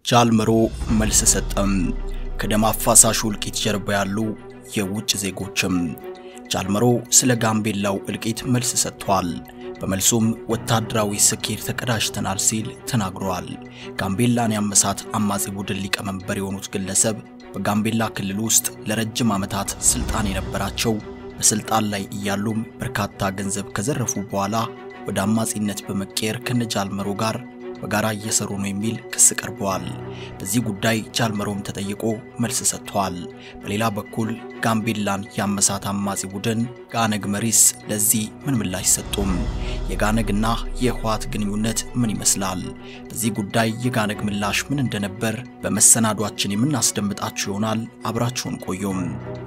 ጃልመሮ መልስ ሰጠም። ከደም አፋሳሹ እልቂት ጀርባ ያሉ የውጭ ዜጎችም። ጃልመሮ ስለ ጋምቤላው እልቂት መልስ ሰጥቷል። በመልሱም ወታደራዊ ስኬት ተቀዳጅተናል ሲል ተናግሯል። ጋምቤላን ያመሳት አማጺ ቡድን ሊቀመንበር የሆኑት ግለሰብ በጋምቤላ ክልል ውስጥ ለረጅም ዓመታት ስልጣን የነበራቸው በስልጣን ላይ እያሉም በርካታ ገንዘብ ከዘረፉ በኋላ ወደ አማጺነት በመቀየር ከነጃልመሮ ጋር በጋራ እየሰሩ ነው የሚል ክስ ቀርበዋል። በዚህ ጉዳይ ጃልመሮም ተጠይቆ መልስ ሰጥቷል። በሌላ በኩል ጋምቤላን ያመሳት አማጺ ቡድን ጋነግ መሪስ ለዚህ ምን ምላሽ ሰጡም? የጋነግና የህወሓት ግንኙነት ምን ይመስላል? በዚህ ጉዳይ የጋነግ ምላሽ ምን እንደነበር በመሰናዷችን የምናስደምጣችሁ ይሆናል። አብራችሁን ቆዩም።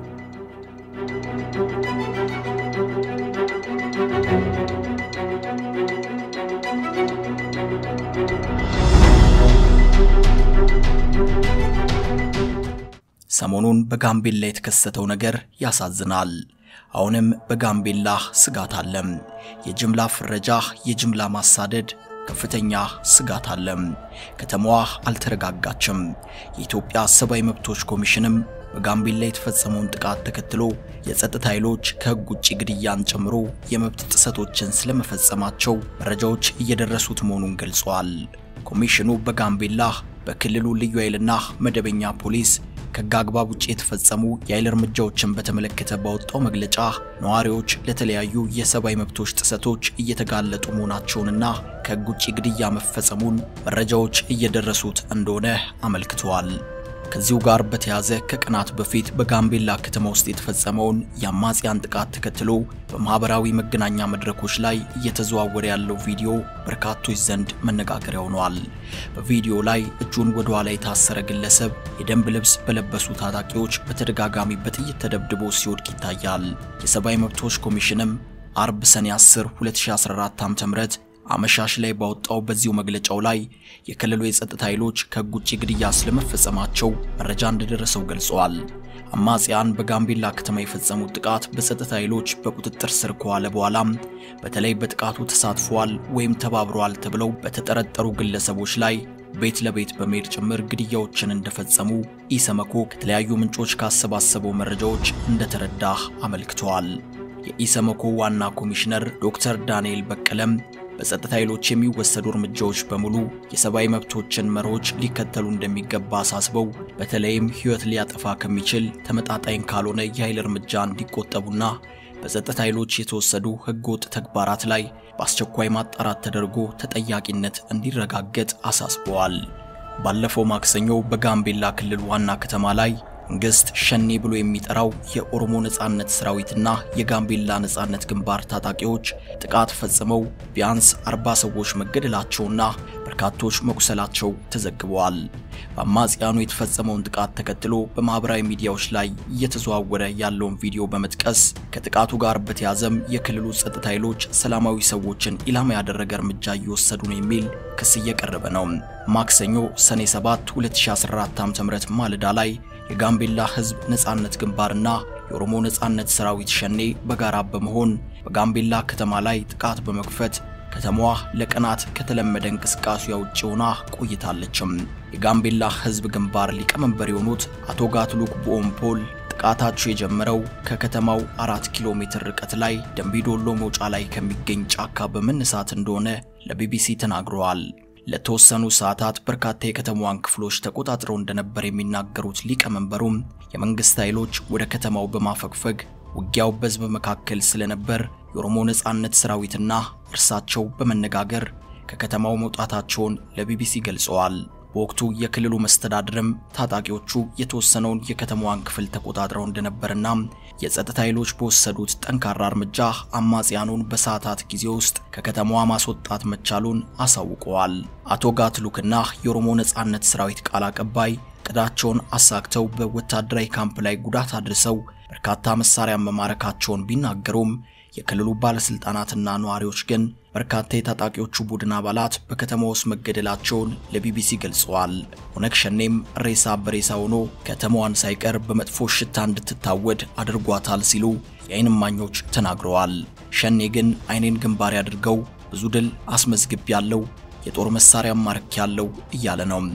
ሰሞኑን በጋምቤላ የተከሰተው ነገር ያሳዝናል። አሁንም በጋምቤላ ስጋት አለም። የጅምላ ፍረጃ፣ የጅምላ ማሳደድ ከፍተኛ ስጋት አለም። ከተማዋ አልተረጋጋችም። የኢትዮጵያ ሰብአዊ መብቶች ኮሚሽንም በጋምቤላ የተፈጸመውን ጥቃት ተከትሎ የጸጥታ ኃይሎች ከህግ ውጭ ግድያን ጨምሮ የመብት ጥሰቶችን ስለመፈጸማቸው መረጃዎች እየደረሱት መሆኑን ገልጿል። ኮሚሽኑ በጋምቤላ በክልሉ ልዩ ኃይልና መደበኛ ፖሊስ ከህግ አግባብ ውጭ የተፈጸሙ የኃይል እርምጃዎችን በተመለከተ ባወጣው መግለጫ ነዋሪዎች ለተለያዩ የሰብአዊ መብቶች ጥሰቶች እየተጋለጡ መሆናቸውንና ከህግ ውጭ ግድያ መፈጸሙን መረጃዎች እየደረሱት እንደሆነ አመልክተዋል። ከዚሁ ጋር በተያያዘ ከቀናት በፊት በጋምቤላ ከተማ ውስጥ የተፈጸመውን የአማጽያን ጥቃት ተከትሎ በማህበራዊ መገናኛ መድረኮች ላይ እየተዘዋወረ ያለው ቪዲዮ በርካቶች ዘንድ መነጋገሪያ ሆኗል። በቪዲዮ ላይ እጁን ወደ ኋላ የታሰረ ግለሰብ የደንብ ልብስ በለበሱ ታጣቂዎች በተደጋጋሚ በጥይት ተደብድቦ ሲወድቅ ይታያል። የሰብአዊ መብቶች ኮሚሽንም አርብ ሰኔ 10 2014 ዓ.ም አመሻሽ ላይ ባወጣው በዚሁ መግለጫው ላይ የክልሉ የጸጥታ ኃይሎች ከህግ ውጭ ግድያ ስለመፈጸማቸው መረጃ እንደደረሰው ገልጸዋል። አማጽያን በጋምቤላ ከተማ የፈጸሙት ጥቃት በጸጥታ ኃይሎች በቁጥጥር ስር ከዋለ በኋላም በተለይ በጥቃቱ ተሳትፈዋል ወይም ተባብረዋል ተብለው በተጠረጠሩ ግለሰቦች ላይ ቤት ለቤት በመሄድ ጭምር ግድያዎችን እንደፈጸሙ ኢሰመኮ ከተለያዩ ምንጮች ካሰባሰበው መረጃዎች እንደተረዳ አመልክተዋል። የኢሰመኮ ዋና ኮሚሽነር ዶክተር ዳንኤል በቀለም በጸጥታ ኃይሎች የሚወሰዱ እርምጃዎች በሙሉ የሰብአዊ መብቶችን መርሆች ሊከተሉ እንደሚገባ አሳስበው በተለይም ሕይወት ሊያጠፋ ከሚችል ተመጣጣኝ ካልሆነ የኃይል እርምጃ እንዲቆጠቡና በጸጥታ ኃይሎች የተወሰዱ ሕገወጥ ተግባራት ላይ በአስቸኳይ ማጣራት ተደርጎ ተጠያቂነት እንዲረጋገጥ አሳስበዋል። ባለፈው ማክሰኞ በጋምቤላ ክልል ዋና ከተማ ላይ መንግስት ሸኔ ብሎ የሚጠራው የኦሮሞ ነጻነት ሰራዊትና የጋምቤላ ነጻነት ግንባር ታጣቂዎች ጥቃት ፈጽመው ቢያንስ 40 ሰዎች መገደላቸውና በርካቶች መቁሰላቸው ተዘግበዋል። በአማጽያኑ የተፈጸመውን ጥቃት ተከትሎ በማህበራዊ ሚዲያዎች ላይ እየተዘዋወረ ያለውን ቪዲዮ በመጥቀስ ከጥቃቱ ጋር በተያዘም የክልሉ ጸጥታ ኃይሎች ሰላማዊ ሰዎችን ኢላማ ያደረገ እርምጃ እየወሰዱ ነው የሚል ክስ እየቀረበ ነው። ማክሰኞ ሰኔ 7 2014 ዓ.ም ማለዳ ላይ የጋምቤላ ህዝብ ነጻነት ግንባርና የኦሮሞ ነጻነት ሰራዊት ሸኔ በጋራ በመሆን በጋምቤላ ከተማ ላይ ጥቃት በመክፈት ከተማዋ ለቀናት ከተለመደ እንቅስቃሴዋ ውጭ ሆና ቆይታለችም። የጋምቤላ ህዝብ ግንባር ሊቀመንበር የሆኑት አቶ ጋትሉክ ቦኦምፖል ጥቃታቸው የጀመረው ከከተማው አራት ኪሎ ሜትር ርቀት ላይ ደንቢዶሎ መውጫ ላይ ከሚገኝ ጫካ በመነሳት እንደሆነ ለቢቢሲ ተናግረዋል። ለተወሰኑ ሰዓታት በርካታ የከተማዋን ክፍሎች ተቆጣጥረው እንደነበር የሚናገሩት ሊቀመንበሩም የመንግስት ኃይሎች ወደ ከተማው በማፈግፈግ ውጊያው በህዝብ መካከል ስለነበር የኦሮሞ ነጻነት ሰራዊትና እርሳቸው በመነጋገር ከከተማው መውጣታቸውን ለቢቢሲ ገልጸዋል። በወቅቱ የክልሉ መስተዳድርም ታጣቂዎቹ የተወሰነውን የከተማዋን ክፍል ተቆጣጥረው እንደነበርና የጸጥታ ኃይሎች በወሰዱት ጠንካራ እርምጃ አማጽያኑን በሰዓታት ጊዜ ውስጥ ከከተማዋ ማስወጣት መቻሉን አሳውቀዋል። አቶ ጋትሉክና የኦሮሞ ነጻነት ሰራዊት ቃል አቀባይ ቅዳቸውን አሳክተው በወታደራዊ ካምፕ ላይ ጉዳት አድርሰው በርካታ መሳሪያ መማረካቸውን ቢናገሩም የክልሉ ባለስልጣናትና ነዋሪዎች ግን በርካታ የታጣቂዎቹ ቡድን አባላት በከተማ ውስጥ መገደላቸውን ለቢቢሲ ገልጸዋል። ኦነግ ሸኔም ሬሳ በሬሳ ሆኖ ከተማዋን ሳይቀር በመጥፎ ሽታ እንድትታወድ አድርጓታል ሲሉ የዓይን እማኞች ተናግረዋል። ሸኔ ግን ዓይኔን ግንባር አድርገው ብዙ ድል አስመዝግብ ያለው የጦር መሳሪያ ማርክ ያለው እያለ ነው።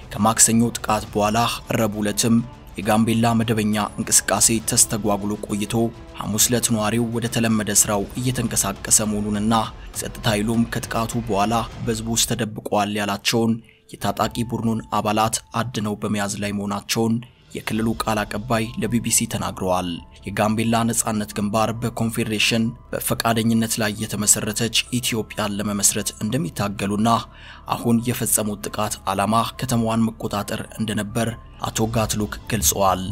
ከማክሰኞ ጥቃት በኋላ ረቡዕ ዕለትም የጋምቤላ መደበኛ እንቅስቃሴ ተስተጓጉሎ ቆይቶ ሐሙስ ዕለት ነዋሪው ወደ ተለመደ ስራው እየተንቀሳቀሰ መሆኑንና ጸጥታ ኃይሉም ከጥቃቱ በኋላ በሕዝቡ ውስጥ ተደብቀዋል ያላቸውን የታጣቂ ቡድኑን አባላት አድነው በመያዝ ላይ መሆናቸውን የክልሉ ቃል አቀባይ ለቢቢሲ ተናግረዋል። የጋምቤላ ነጻነት ግንባር በኮንፌዴሬሽን በፈቃደኝነት ላይ የተመሰረተች ኢትዮጵያን ለመመስረት እንደሚታገሉና አሁን የፈጸሙት ጥቃት ዓላማ ከተማዋን መቆጣጠር እንደነበር አቶ ጋትሉክ ገልጸዋል።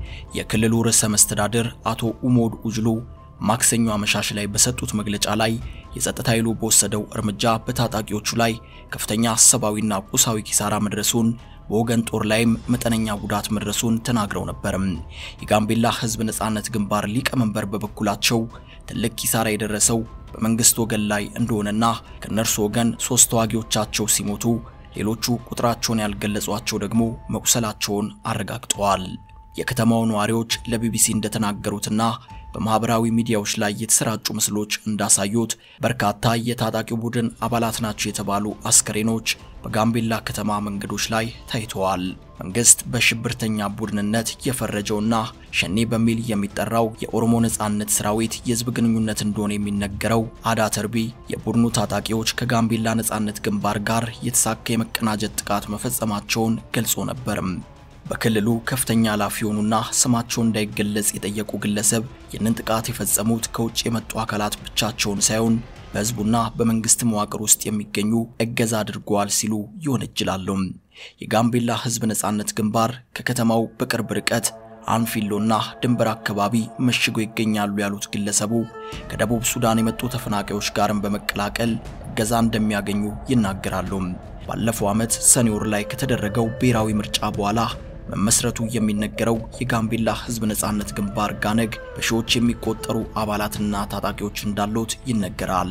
የክልሉ ርዕሰ መስተዳድር አቶ ኡሞድ ኡጅሉ ማክሰኞ አመሻሽ ላይ በሰጡት መግለጫ ላይ የጸጥታ ኃይሉ በወሰደው እርምጃ በታጣቂዎቹ ላይ ከፍተኛ ሰብአዊና ቁሳዊ ኪሳራ መድረሱን በወገን ጦር ላይም መጠነኛ ጉዳት መድረሱን ተናግረው ነበርም። የጋምቤላ ሕዝብ ነጻነት ግንባር ሊቀመንበር በበኩላቸው ትልቅ ኪሳራ የደረሰው በመንግስት ወገን ላይ እንደሆነና ከነርሱ ወገን ሶስት ተዋጊዎቻቸው ሲሞቱ ሌሎቹ ቁጥራቸውን ያልገለጿቸው ደግሞ መቁሰላቸውን አረጋግጠዋል። የከተማው ነዋሪዎች ለቢቢሲ እንደተናገሩትና በማህበራዊ ሚዲያዎች ላይ የተሰራጩ ምስሎች እንዳሳዩት በርካታ የታጣቂው ቡድን አባላት ናቸው የተባሉ አስከሬኖች በጋምቤላ ከተማ መንገዶች ላይ ታይተዋል። መንግስት በሽብርተኛ ቡድንነት የፈረጀውና ሸኔ በሚል የሚጠራው የኦሮሞ ነጻነት ሰራዊት የህዝብ ግንኙነት እንደሆነ የሚነገረው አዳ ተርቢ የቡድኑ ታጣቂዎች ከጋምቤላ ነጻነት ግንባር ጋር የተሳካ የመቀናጀት ጥቃት መፈጸማቸውን ገልጾ ነበርም። በክልሉ ከፍተኛ ኃላፊ የሆኑና ስማቸው እንዳይገለጽ የጠየቁ ግለሰብ ይህንን ጥቃት የፈጸሙት ከውጭ የመጡ አካላት ብቻቸውን ሳይሆን በህዝቡና በመንግስት መዋቅር ውስጥ የሚገኙ እገዛ አድርገዋል ሲሉ ይወነጅላሉ። የጋምቤላ ህዝብ ነጻነት ግንባር ከከተማው በቅርብ ርቀት አንፊሎና ድንበር አካባቢ መሽገው ይገኛሉ ያሉት ግለሰቡ ከደቡብ ሱዳን የመጡ ተፈናቃዮች ጋርም በመቀላቀል እገዛ እንደሚያገኙ ይናገራሉ። ባለፈው ዓመት ሰኔ ወር ላይ ከተደረገው ብሔራዊ ምርጫ በኋላ መመስረቱ የሚነገረው የጋምቤላ ህዝብ ነጻነት ግንባር ጋነግ በሺዎች የሚቆጠሩ አባላትና ታጣቂዎች እንዳሉት ይነገራል።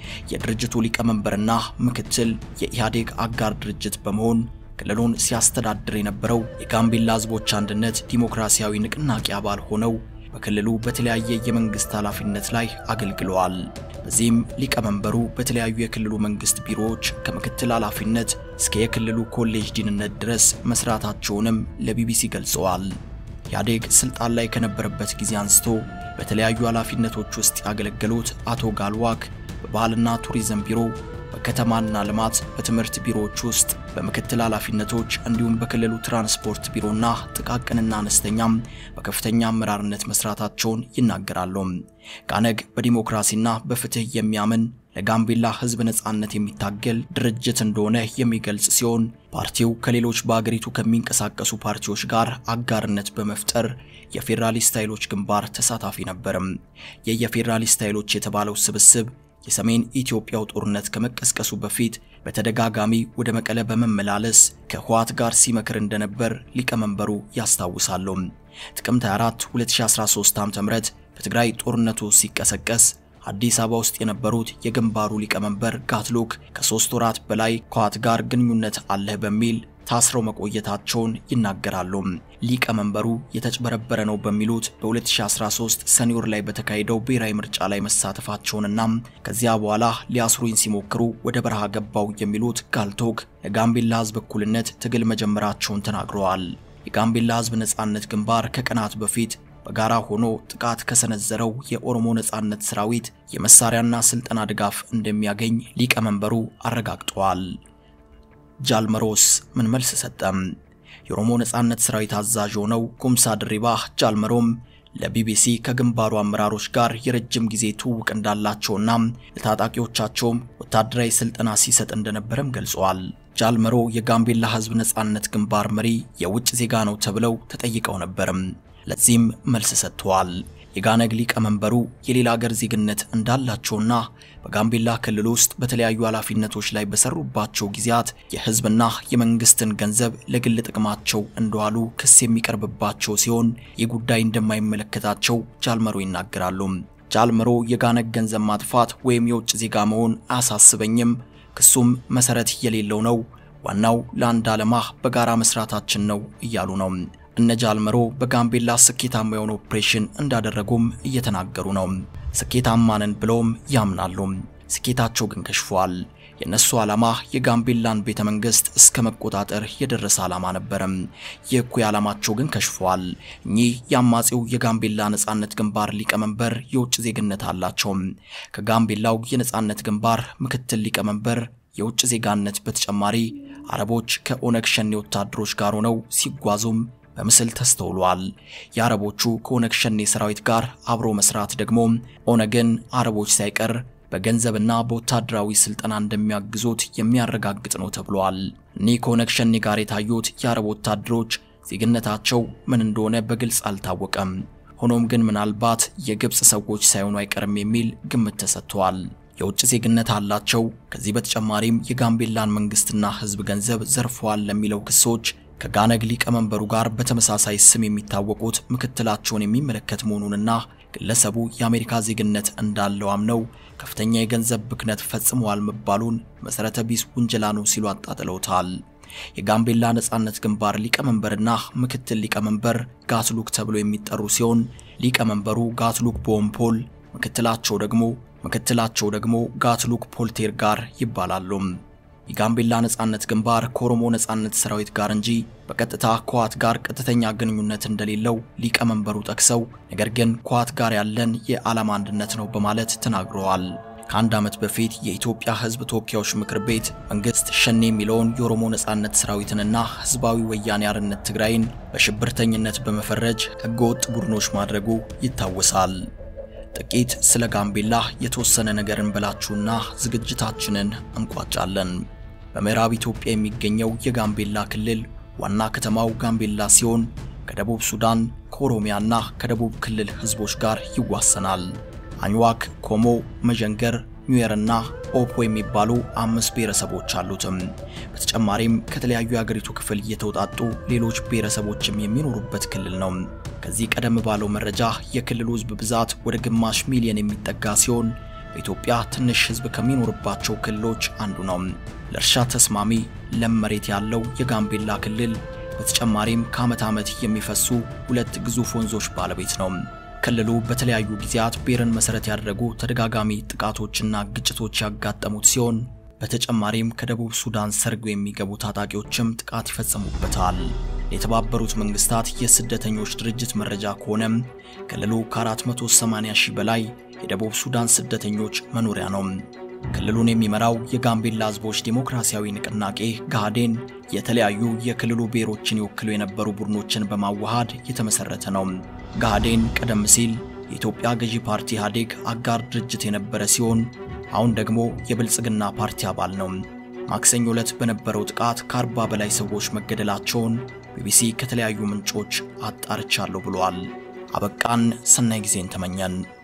የድርጅቱ ሊቀመንበርና ምክትል የኢህአዴግ አጋር ድርጅት በመሆን ክልሉን ሲያስተዳድር የነበረው የጋምቤላ ህዝቦች አንድነት ዲሞክራሲያዊ ንቅናቄ አባል ሆነው በክልሉ በተለያየ የመንግስት ኃላፊነት ላይ አገልግለዋል። በዚህም ሊቀመንበሩ በተለያዩ የክልሉ መንግስት ቢሮዎች ከምክትል ኃላፊነት እስከ የክልሉ ኮሌጅ ዲንነት ድረስ መስራታቸውንም ለቢቢሲ ገልጸዋል። ኢህአዴግ ስልጣን ላይ ከነበረበት ጊዜ አንስቶ በተለያዩ ኃላፊነቶች ውስጥ ያገለገሉት አቶ ጋልዋክ በባህልና ቱሪዝም ቢሮ በከተማና ልማት በትምህርት ቢሮዎች ውስጥ በምክትል ኃላፊነቶች እንዲሁም በክልሉ ትራንስፖርት ቢሮና ጥቃቅንና አነስተኛም በከፍተኛ አመራርነት መስራታቸውን ይናገራሉ። ጋነግ በዲሞክራሲና በፍትህ የሚያምን ለጋምቤላ ህዝብ ነጻነት የሚታገል ድርጅት እንደሆነ የሚገልጽ ሲሆን ፓርቲው ከሌሎች በአገሪቱ ከሚንቀሳቀሱ ፓርቲዎች ጋር አጋርነት በመፍጠር የፌዴራሊስት ኃይሎች ግንባር ተሳታፊ ነበርም። የየፌዴራሊስት ኃይሎች የተባለው ስብስብ የሰሜን ኢትዮጵያው ጦርነት ከመቀስቀሱ በፊት በተደጋጋሚ ወደ መቀለ በመመላለስ ከህወሓት ጋር ሲመክር እንደነበር ሊቀመንበሩ ያስታውሳሉ። ጥቅምት 24 2013 ዓ.ም በትግራይ ጦርነቱ ሲቀሰቀስ አዲስ አበባ ውስጥ የነበሩት የግንባሩ ሊቀመንበር ጋትሉክ ከሶስት ወራት በላይ ከህወሓት ጋር ግንኙነት አለህ በሚል ታስረው መቆየታቸውን ይናገራሉ። ሊቀመንበሩ የተጭበረበረ ነው በሚሉት በ2013 ሰኔ ወር ላይ በተካሄደው ብሔራዊ ምርጫ ላይ መሳተፋቸውንና ከዚያ በኋላ ሊያስሩኝ ሲሞክሩ ወደ በረሃ ገባው የሚሉት ጋልቶክ ለጋምቤላ ህዝብ እኩልነት ትግል መጀመራቸውን ተናግረዋል። የጋምቤላ ህዝብ ነጻነት ግንባር ከቀናት በፊት በጋራ ሆኖ ጥቃት ከሰነዘረው የኦሮሞ ነጻነት ሰራዊት የመሳሪያና ስልጠና ድጋፍ እንደሚያገኝ ሊቀመንበሩ አረጋግጠዋል። ጃልመሮስ ምን መልስ ሰጠም? የኦሮሞ ነጻነት ሰራዊት አዛዥ የሆነው ኩምሳ ድሪባ ጃልመሮም ለቢቢሲ ከግንባሩ አመራሮች ጋር የረጅም ጊዜ ትውውቅ እንዳላቸውና ለታጣቂዎቻቸውም ወታደራዊ ስልጠና ሲሰጥ እንደነበረም ገልጸዋል። ጃልመሮ የጋምቤላ ህዝብ ነጻነት ግንባር መሪ የውጭ ዜጋ ነው ተብለው ተጠይቀው ነበርም። ለዚህም መልስ ሰጥተዋል። የጋነግ ሊቀመንበሩ የሌላ ሀገር ዜግነት እንዳላቸውና በጋምቤላ ክልል ውስጥ በተለያዩ ኃላፊነቶች ላይ በሰሩባቸው ጊዜያት የህዝብና የመንግስትን ገንዘብ ለግል ጥቅማቸው እንደዋሉ ክስ የሚቀርብባቸው ሲሆን ይህ ጉዳይ እንደማይመለከታቸው ጃልመሮ ይናገራሉ። ጃልመሮ የጋነግ ገንዘብ ማጥፋት ወይም የውጭ ዜጋ መሆን አያሳስበኝም፣ ክሱም መሰረት የሌለው ነው፣ ዋናው ለአንድ ዓላማ በጋራ መስራታችን ነው እያሉ ነው። እነ ጃልመሮ በጋምቤላ ስኬታማ የሆነ ኦፕሬሽን እንዳደረጉም እየተናገሩ ነው። ስኬታማ ነን ብለውም ያምናሉ። ስኬታቸው ግን ከሽፏል። የነሱ ዓላማ የጋምቤላን ቤተ መንግስት እስከ መቆጣጠር የደረሰ ዓላማ ነበረም። የእኩይ ዓላማቸው ግን ከሽፏል። እኚህ የአማጺው የጋምቤላ ነጻነት ግንባር ሊቀመንበር የውጭ ዜግነት አላቸው። ከጋምቤላው የነጻነት ግንባር ምክትል ሊቀመንበር የውጭ ዜጋነት በተጨማሪ አረቦች ከኦነግ ሸኔ ወታደሮች ጋር ሆነው ሲጓዙም በምስል ተስተውሏል። የአረቦቹ ከኦነግ ሸኔ ሰራዊት ጋር አብሮ መስራት ደግሞ ኦነግን አረቦች ሳይቀር በገንዘብና በወታደራዊ ስልጠና እንደሚያግዙት የሚያረጋግጥ ነው ተብሏል። እኒህ ከኦነግ ሸኔ ጋር የታዩት የአረብ ወታደሮች ዜግነታቸው ምን እንደሆነ በግልጽ አልታወቀም። ሆኖም ግን ምናልባት የግብፅ ሰዎች ሳይሆኑ አይቀርም የሚል ግምት ተሰጥቷል። የውጭ ዜግነት አላቸው። ከዚህ በተጨማሪም የጋምቤላን መንግስትና ህዝብ ገንዘብ ዘርፈዋል ለሚለው ክሶች ከጋነግ ሊቀመንበሩ ጋር በተመሳሳይ ስም የሚታወቁት ምክትላቸውን የሚመለከት መሆኑንና ግለሰቡ የአሜሪካ ዜግነት እንዳለው አምነው ከፍተኛ የገንዘብ ብክነት ፈጽመዋል መባሉን መሰረተ ቢስ ውንጀላ ነው ሲሉ አጣጥለውታል። የጋምቤላ ነጻነት ግንባር ሊቀመንበርና ምክትል ሊቀመንበር ጋትሉክ ተብሎ የሚጠሩ ሲሆን ሊቀመንበሩ ጋትሉክ ቦምፖል ምክትላቸው ደግሞ ምክትላቸው ደግሞ ጋትሉክ ፖልቴር ጋር ይባላሉ። የጋምቤላ ነጻነት ግንባር ከኦሮሞ ነጻነት ሰራዊት ጋር እንጂ በቀጥታ ከዋት ጋር ቀጥተኛ ግንኙነት እንደሌለው ሊቀመንበሩ ጠቅሰው ነገር ግን ከዋት ጋር ያለን የዓላማ አንድነት ነው በማለት ተናግረዋል። ከአንድ ዓመት በፊት የኢትዮጵያ ሕዝብ ተወካዮች ምክር ቤት መንግስት ሸኔ የሚለውን የኦሮሞ ነጻነት ሰራዊትንና ህዝባዊ ወያኔ አርነት ትግራይን በሽብርተኝነት በመፈረጅ ህገወጥ ቡድኖች ማድረጉ ይታወሳል። ጥቂት ስለ ጋምቤላ የተወሰነ ነገር እንበላችሁና ዝግጅታችንን እንቋጫለን። በምዕራብ ኢትዮጵያ የሚገኘው የጋምቤላ ክልል ዋና ከተማው ጋምቤላ ሲሆን ከደቡብ ሱዳን፣ ከኦሮሚያና ከደቡብ ክልል ህዝቦች ጋር ይዋሰናል። አኝዋክ፣ ኮሞ፣ መዠንገር፣ ኒዌርና ኦፖ የሚባሉ አምስት ብሔረሰቦች አሉትም። በተጨማሪም ከተለያዩ የአገሪቱ ክፍል የተውጣጡ ሌሎች ብሔረሰቦችም የሚኖሩበት ክልል ነው። ከዚህ ቀደም ባለው መረጃ የክልሉ ህዝብ ብዛት ወደ ግማሽ ሚሊዮን የሚጠጋ ሲሆን በኢትዮጵያ ትንሽ ህዝብ ከሚኖርባቸው ክልሎች አንዱ ነው። ለእርሻ ተስማሚ ለም መሬት ያለው የጋምቤላ ክልል በተጨማሪም ከዓመት ዓመት የሚፈሱ ሁለት ግዙፍ ወንዞች ባለቤት ነው። ክልሉ በተለያዩ ጊዜያት ብሔርን መሰረት ያደረጉ ተደጋጋሚ ጥቃቶችና ግጭቶች ያጋጠሙት ሲሆን በተጨማሪም ከደቡብ ሱዳን ሰርገው የሚገቡ ታጣቂዎችም ጥቃት ይፈጽሙበታል። የተባበሩት መንግስታት የስደተኞች ድርጅት መረጃ ከሆነም ክልሉ ከ480 ሺህ በላይ የደቡብ ሱዳን ስደተኞች መኖሪያ ነው። ክልሉን የሚመራው የጋምቤላ ህዝቦች ዴሞክራሲያዊ ንቅናቄ ጋህዴን የተለያዩ የክልሉ ብሔሮችን ይወክሉ የነበሩ ቡድኖችን በማዋሃድ የተመሰረተ ነው። ጋህዴን ቀደም ሲል የኢትዮጵያ ገዢ ፓርቲ ኢህአዴግ አጋር ድርጅት የነበረ ሲሆን አሁን ደግሞ የብልጽግና ፓርቲ አባል ነው። ማክሰኞ ዕለት በነበረው ጥቃት ከአርባ በላይ ሰዎች መገደላቸውን ቢቢሲ ከተለያዩ ምንጮች አጣርቻለሁ ብሏል። አበቃን። ሰናይ ጊዜን ተመኘን።